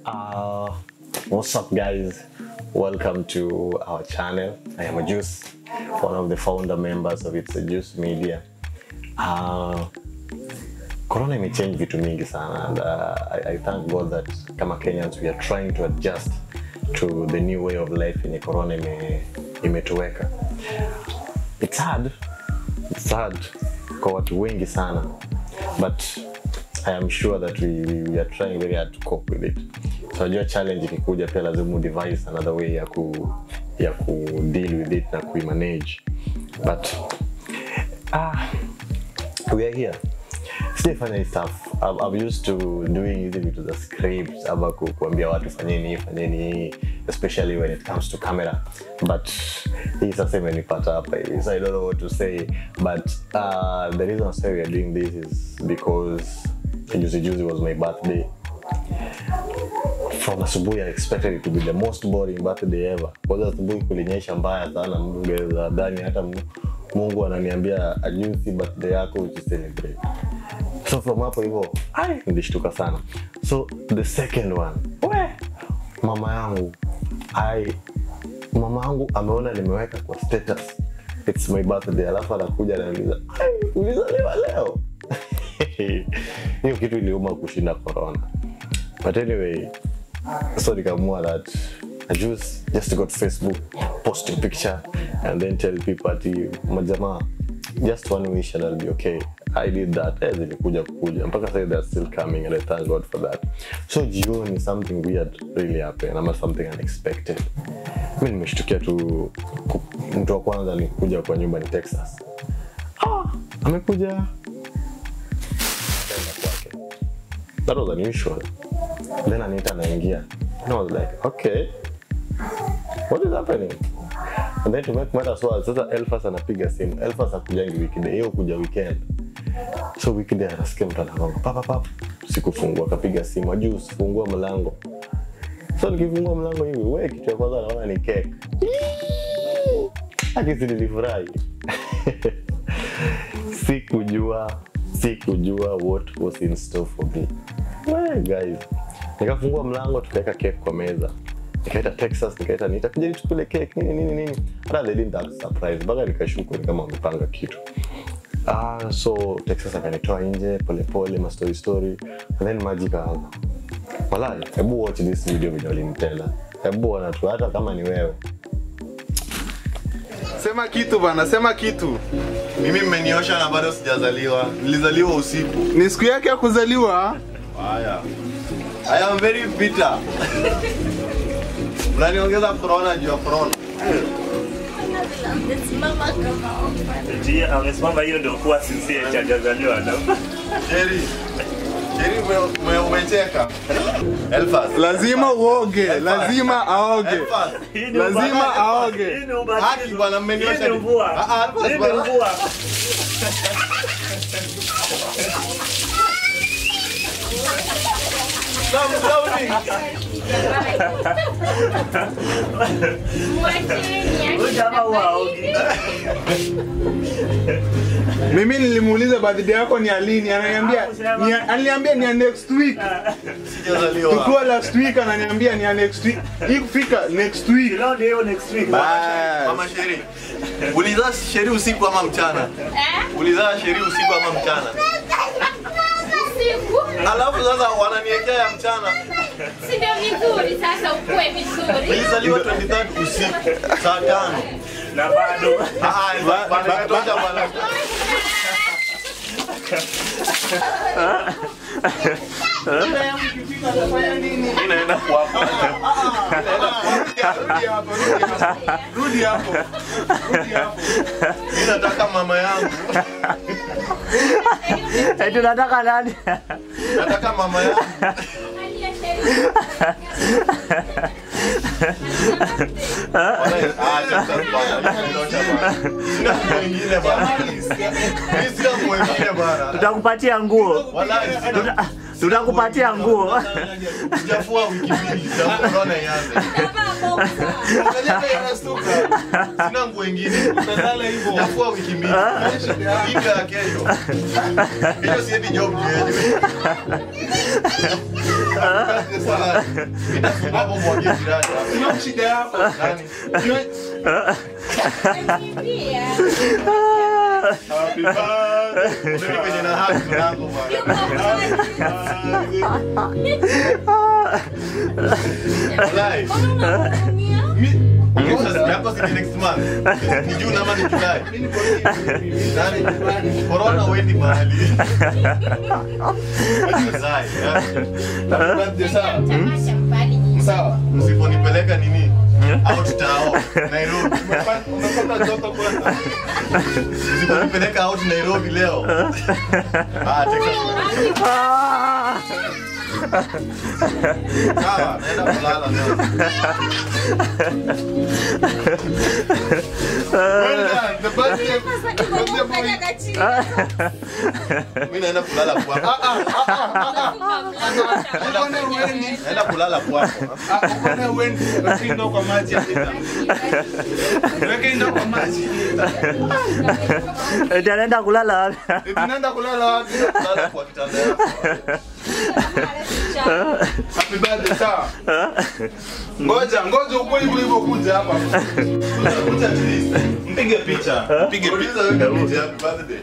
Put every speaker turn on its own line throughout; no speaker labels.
Uh, what's up, guys? Welcome to our channel. I am a Juice, one of the founder members of It's a Juice Media. Uh, Corona imechange vitu mingi sana and uh, I, I thank God that kama Kenyans we are trying to adjust to the new way of life yenye Corona ime, imetuweka. It's hard. It's hard kwa watu wengi sana but I am sure that we, we, we are trying very hard to cope with it. So najua challenge ikikuja pia lazima u devise another way ya ku ya ku deal with it na kuimanage but ah, we are here sijafanya hii stuff I'm, I'm used to doing hizi vitu za scripts ama ku, kuambia watu fanyeni hii fanyeni hii especially when it comes to camera but hii sasa imenipata hapa hivi so I don't know what to say but uh, the reason why we are doing this is because juzi juzi was my birthday from asubuhi I expected it to be the most boring birthday ever. Kwanza asubuhi kulinyesha mbaya sana, mgeza dhani hata Mu- Mungu ananiambia ajusi birthday yako uji celebrate. So from hapo hivyo ai, nilishtuka sana. So the second one, we mama yangu ai, mama yangu ameona nimeweka kwa status it's my birthday, alafu anakuja ananiuliza ai, ulizaliwa leo? Hiyo kitu iliuma kushinda corona. But anyway, so nikaamua that I just just go to Facebook, post a picture, and then tell people ati majamaa, just one wish and I'll be okay. I did that. Eh, zilikuja kukuja mpaka sasa they're still coming and I thank God for that. So jioni something weird really happened ama something unexpected. Mimi nimeshtukia tu ku- mtu wa kwanza alikuja kwa nyumba ni Texas. Ah, amekuja Kaenda kwake. That was unusual. Then Anita anaingia. And I was like, okay, what is happening? And then to make matters worse, sasa Elfas anapiga simu. Elfas hakujangi weekday, hiyo kuja weekend. So weekday anasikia mtu anagonga papa papa, sikufungua, akapiga simu, ajui usifungua mlango. So nikifungua mlango hivi, we kitu ya kwanza naona ni cake. Akisi nilifurahi. sikujua sikujua what was in store for me well, guys nikafungua mlango tukaweka cake kwa meza nikaita texas nikaita nita kuja tukule cake nini nini nini hata they didn't act surprise mpaka nikashuku ni kama wamepanga kitu ah so texas akanitoa nje polepole ma story story and then maji kaanza walai hebu watch this video video walinitela hebu ona tu hata kama ni wewe
Sema kitu bana, sema kitu.
Mimi mmeniosha na bado sijazaliwa. Nilizaliwa usiku.
Ni siku yake ya kuzaliwa.
Haya. I am very bitter. Mnaniongeza corona juu ya corona.
Eti amesimama hiyo ndio kuwa sincere cha jazaliwa na
Jerry. Jerry ume- ume- umecheka. Elfas.
Lazima uoge, lazima aoge.
Elfas.
Hii ni
Lazima
ubatizo.
aoge.
Hii ni ubatizo.
Haki bwana, mmeniosha
Hii ni
ni-
mvua.
Ah, ah, Alphonse
Hii ni
bwana.
mvua.
Stop shouting.
Huyu jamaa huwa haogi.
Mimi nilimuuliza birthday yako ni ya lini, ananiambia ni ya- aliniambia ni ya next week.
Sijazaliwa.
Tukiwa last week ananiambia ni ya next week. Hii kufika next week.
Leo ndio hiyo next week.
Bas.
Mama Sheri. Ulizaa Sheri usiku ama mchana? Ulizaa Sheri usiku ama mchana? Alafu sasa wananiekea ya mchana.
Sindio vizuri sasa ukue vizuri.
Nilizaliwa 23 usiku saa tano.
Na bado.
Ah, ah, bana, imetosha bana. Mimi naenda kuapa.
Rudi hapo, rudi hapo. Rudi hapo. Rudi hapo.
Mimi nataka mama yangu.
Eti nataka nani?
Nataka mama yangu. Wala- ah, acha bana, imetosha bana. Sina mwingine bana. Mimi sina mwingine bana.
Tutakupatia nguo.
Wala sina.
Tutakupatia nguo.
Sijafua wiki mbili, tangu corona ianze. Unajua vile inastuka. Sina nguo ingine.
Utalala hivyo.
Sijafua wiki mbili. Wiki ya kesho. Kesho siendi job yenyewe. Sasa, nitafunga hapo mwagie jirani.
Sina shida yako.
Nani?
Happy birthday.
Mimi kwenye na haki mlango bwana. Wallahi. Sasa yako si next month. Ni June ama ni July? Nani? Corona huendi mahali. Wallahi, ya.
Happy birthday sawa. Sawa.
Msiponipeleka nini? Out tao Nairobi.
Umepata umepata joto kwanza.
Msiponipeleka out Nairobi leo. Ah, Texas. Sawa, naenda kulala leo.
Well done. The birthday birthday boy.
Mimi naenda kulala kwako.
Ah ah ah ah. Mbona uendi?
Naenda kulala kwako.
Ah, mbona uendi? Weka ndoo kwa maji hapa. Weka ndoo kwa maji.
Eti anaenda kulala wapi?
Eh, Tunaenda kulala wapi?
Kulala kwa kitanda yako.
Happy birthday sawa. Ngoja, ngoja ukue hivyo hivyo kuja hapa. Kuja, kuja at least. Mpige picha. Mpige picha.
Uliza weka picha happy birthday.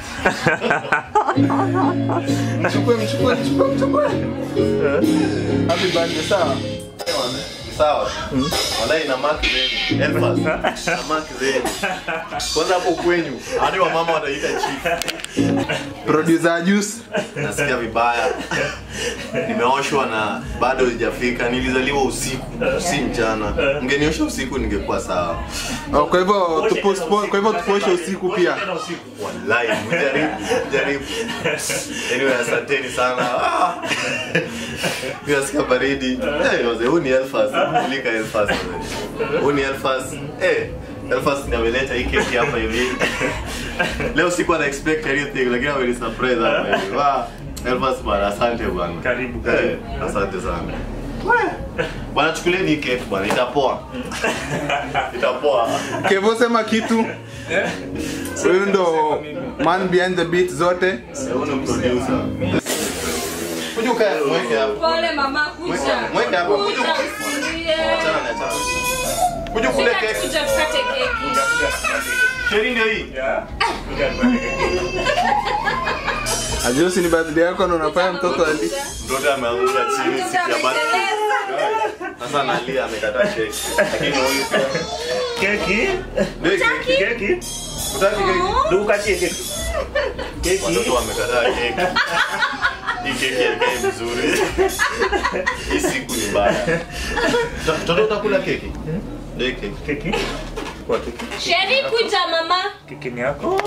Mchukue, mchukue, mchukue, mchukue. Happy birthday sawa.
Sawa. Wallahi na mark zenu. Elfas. Na mark zenu. Kwanza hapo kwenyu. Hadi wamama wataita chief.
Producer Juice.
Nasikia vibaya. Nimeoshwa na bado sijafika. Nilizaliwa usiku, si mchana. Mngeniosha usiku ningekuwa sawa.
Oh, kwa hivyo tupostpone, kwa hivyo tuposhe usiku pia.
Tena usiku.
Wallahi, mjaribu, mjaribu. Anyway, asanteni sana. Ah. Mimi nasikia baridi. Eh, wazee, huu ni Elfas. Mulika Elfas. wazee. Huu ni Elfas. Eh, Elfas ndio ameleta hii keki hapa hivi. Leo sikuwa na expect anything lakini ameni surprise hapa hivi. Wa, Elfas bwana, asante bwana.
Karibu,
Eh,
karibu.
asante sana. Bwana chukulieni hii keki bwana, itapoa. Itapoa.
Kevo sema kitu. Huyu ndo man behind the beat zote.
Huyu ni producer. Kuja ukae, mweke hapo.
Pole mama, kuja.
Mweke- mweke hapa, kuja
Kuja,
ukae.
usilie.
Achana na achana. Kuja kule
Sika
keki.
kuja tukate keki.
Sheri ndio hii.
Yeah. Kuja tupate
Ajusi ni birthday yako na unafanya mtoto ali.
Mtoto ameanguka chini siku ya birthday. Sasa analia amekataa keki. Lakini huyu pia.
Keki.
Ndio hii keki.
Keki.
Utaki keki?
Ndio ukatie keki. Keki.
Watoto wamekataa keki. Hii keki haikai vizuri. Hii siku ni mbaya. Mtoto utakula keki? Ndio hii keki.
Keki. Kwa keki.
Sheri kuja mama.
Keki ni yako.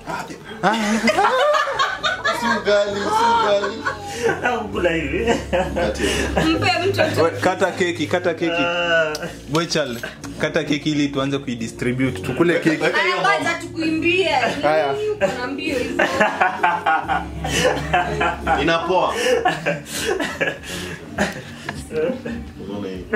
Si ugali, si ugali.
Au kula hivi.
Kati.
Mpe mtoto.
We, Kata keki, kata keki.
Ah.
Boychal, kata keki ili tuanze kuidistribute. Tukule keki.
Weka hiyo
Haya,
mama.
ngoja tukuimbie.
Haya.
Uko na mbio hizo.
Inapoa. Unaona hii?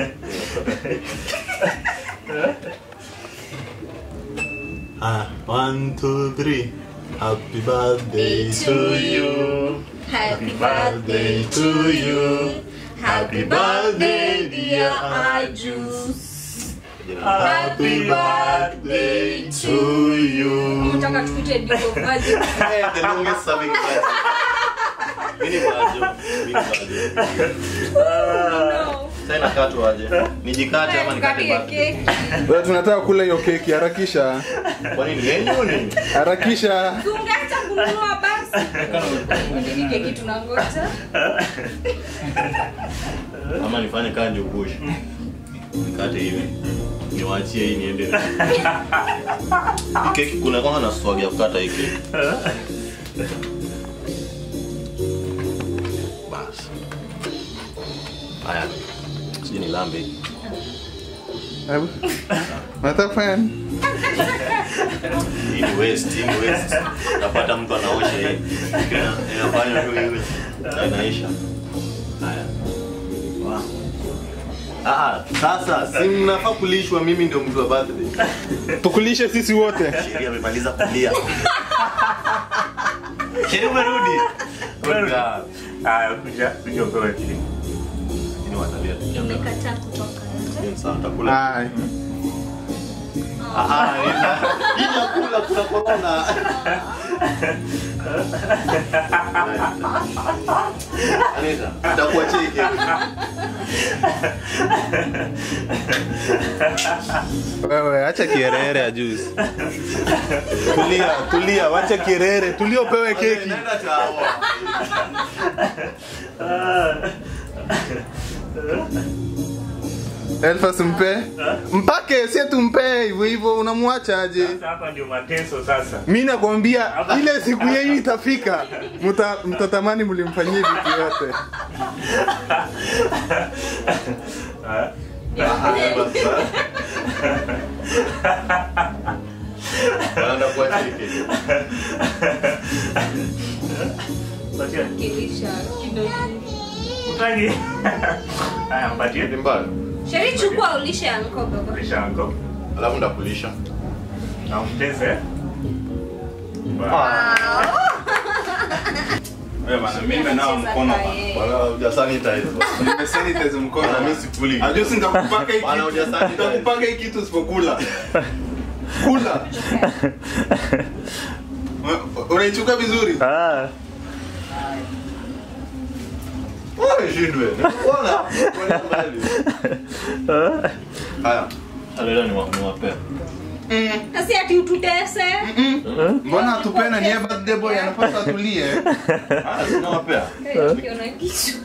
Ah, one, two, three. Happy birthday to you.
Happy
Birthday to you.
Happy birthday, dear Ajus.
Happy birthday to you.
Unataka tukute Divo Vaji.
Hey, the longest serving birthday. Mimi ni bajo. Mimi ni bajo.
No.
Sasa inakatwa aje? Nijikate ama nikate
Tukapige
birthday?
keki.
Wewe tunataka kula hiyo keki, harakisha.
Kwani ni yenyu nini?
Harakisha.
Tungeacha kununua basi. Hii keki tunangoja.
Ama nifanye kaa njugush. Nikate hivi. Niwaachie hii niende. Hii keki kuna kwanga na swag ya kukata hii keki. Basi. Haya. Sijui ni lambe.
Hebu. Unataka kufanya nini?
Hii ni waste, hii ni waste. Napata mtu anaosha hii. Ina- Inafanya tu hivi. Na inaisha. Haya. Wa. Ah, sasa si mnafaa kulishwa mimi ndio mtu wa birthday.
tukulishe sisi wote
Sheria amemaliza kulia. Sheria umerudi.
Umerudi.
Kuja.
Haya, kuja kuja upewe kile.
Ni watalia tu.
Umekataa kutoka nje.
Ni sawa utakula.
Ai.
Ah, ah, ila- ila kula kuna corona. Anita, nitakuachia hii keki.
wewe acha kierere ya juzi tulia tulia wacha kierere tulia upewe keki
Nenda chawa.
elfas mpe mpake sie tumpe hivyo hivyo unamwacha aje
Sasa hapa ndio mateso sasa.
mi nakwambia ile siku yenyu itafika mta, mtatamani mlimfanyia vitu yote
Wanaenda kuachia hii keki.
Patia.
Kilisha kidogo.
Utangi. Haya, mpatie.
Ni mbaya.
Sheri chukua ulishe anko baba.
Lisha anko.
Alafu ndakulisha.
Na umtese.
Wewe bana, mimi nimenawa mkono bana.
Bwana hujasanitize.
Nimesanitize mkono.
Bwana mimi sikuli.
Ajusi nitakupaka hii
Bwana
kitu.
hujasanitize.
Nitakupaka hii kitu usipokula. Kula. U- Unaichuka vizuri?
Ah.
Wewe shindwe. Bwana, bwana mbali. Haya. Alela ni mwapea.
Kasi ati ututese.
Mbona hatupena ni yeye birthday boy anapaswa atulie.
Ah, sina wapea.
Eh, ukiona kichwa.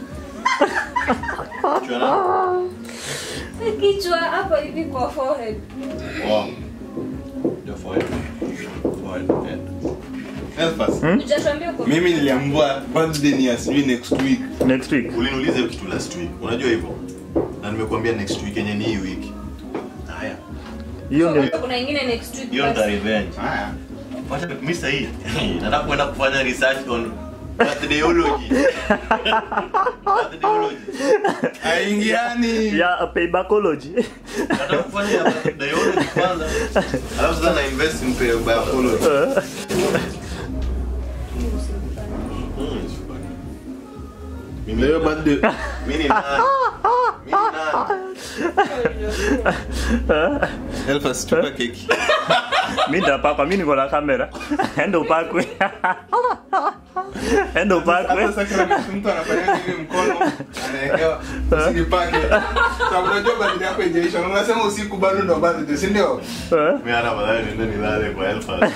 Chwana.
Kichwa hapa hivi kwa forehead.
Wow. Ndio forehead. Forehead.
Elfas.
Hujatuambia uko
Mimi niliambiwa birthday ni ya sijui next week.
Next week.
Uliniuliza hiyo kitu last week. Unajua hivyo? Na nimekuambia next week yenye ni hii wiki. Haya.
Hiyo ndio
kuna ingine next week.
Hiyo
basi.
ndio revenge.
Haya.
Wacha mimi sahi. Nataka kwenda kufanya research on birthdayology. Birthdayology.
Aingiani.
ya paybacology.
Nataka kufanya ya birthdayology kwanza. Alafu sasa na invest in biology. Mimi
Leo birthday.
mimi ni nani? Mimi ni nani?
Elfas chupa keki.
Mimi ndapakwa, mimi niko na kamera. Enda upakwe. Enda upakwe.
Hata sacrament mtu anafanya hivi mkono anawekewa usijipake. Sababu unajua birthday yako haijaisha. Na Unasema usiku bado ndo birthday, si ndio?
Mimi hata baadaye niende nilale kwa Elfas.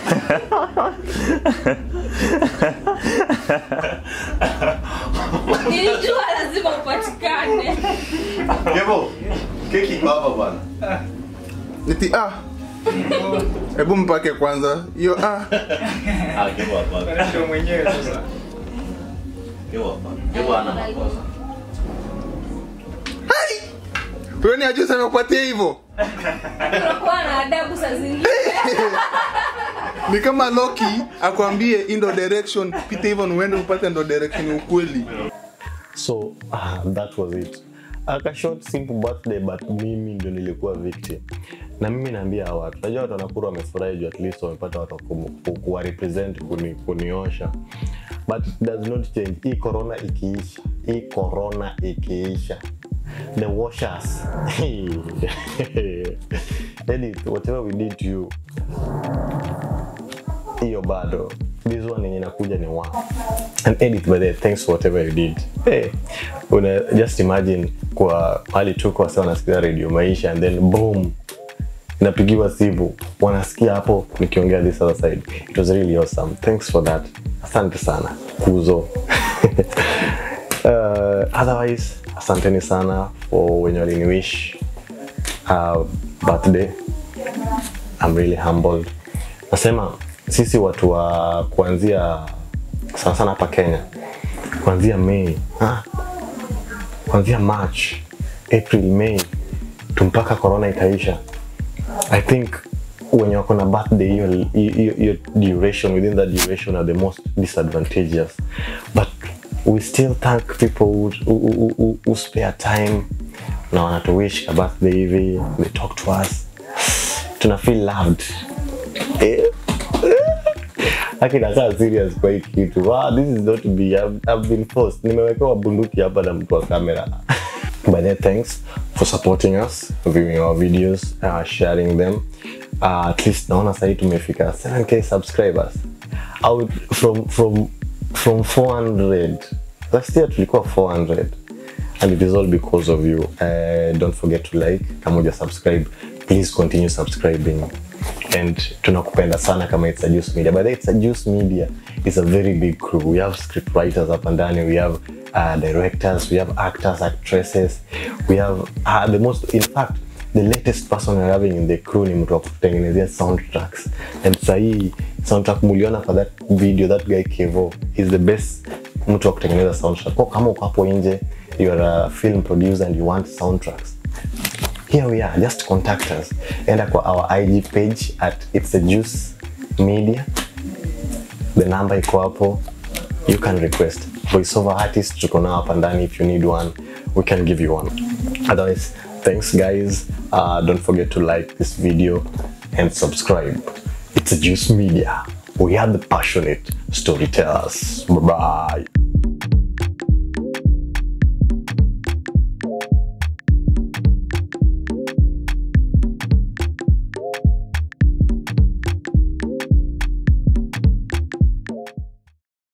Nilijua lazima upatikane.
Kebo, keki iko hapa bwana.
Niti ah. Hebu mpake kwanza. Hiyo ah.
Ah, Kebo hapa.
Ndio mwenyewe sasa.
Kebo hapa. Kebo ana makosa.
Tuone ajuzi amekupatia hivyo.
Unakuwa na adabu saa zingine.
Ni kama Loki akwambie hii ndo direction, pita hivyo na uende upate ndo direction ya ukweli.
so uh, that was it aka short simple birthday but mimi ndo nilikuwa victim na mimi naambia hawa watu najua watu wanakuru wamefurahi juu at least wamepata watu wa kumu- ku- kuwa represent kuni, kuniosha but it does not change hii corona ikiisha hii corona ikiisha the washers Edith, whatever we did to you hiyo bado this one yenye inakuja ni one and edit by the way, thanks for whatever you did hey, una just imagine kwa hali tuko wasa wanasikia radio maisha and then boom napigiwa simu wanasikia hapo nikiongea this other side it was really awesome thanks for that asante sana kuzo uh, otherwise asanteni sana for wenye waliniwish uh, birthday I'm really humbled. Nasema sisi watu wa kuanzia sana sana hapa Kenya, kuanzia Mei ah, kuanzia March, April, May tu mpaka corona itaisha. I think wenye wako na birthday hiyo hiyo hiyo duration within that duration are the most disadvantageous but we still thank people who, who, who, who, who spare time na wanatuwish ka birthday hivi they talk to us tuna feel loved eh? akinakaa serious kwa hii kitu wow, this is not me I've, I've been forced nimewekewa bunduki hapa na mtu wa kamera But then thanks for supporting us, viewing our videos, uh, sharing them. Uh, at least naona sahii tumefika 7k subscribers out from from from 400 last year tulikuwa 400 and it is all because of you uh, don't forget to like kama uja subscribe please continue subscribing and tunakupenda sana kama it's a juice media by the way it's a juice media is a very big crew we have script writers hapa ndani we have uh, directors we have actors actresses we have uh, the most in fact the latest person we're having in the crew ni mtu wa kutengenezea soundtracks and sahii soundtrack muliona for that video that guy kevo is the best mtu wa kutengeneza soundtrack kwa kama uko hapo nje you are a film producer and you want soundtracks here we are just contact us enda kwa our ig page at it's a juice media the number iko hapo you can request voiceover artist tuko nao hapa ndani if you need one we can give you one otherwise thanks guys uh, don't forget to like this video and subscribe it's a juice media we are the passionate storytellers bye bye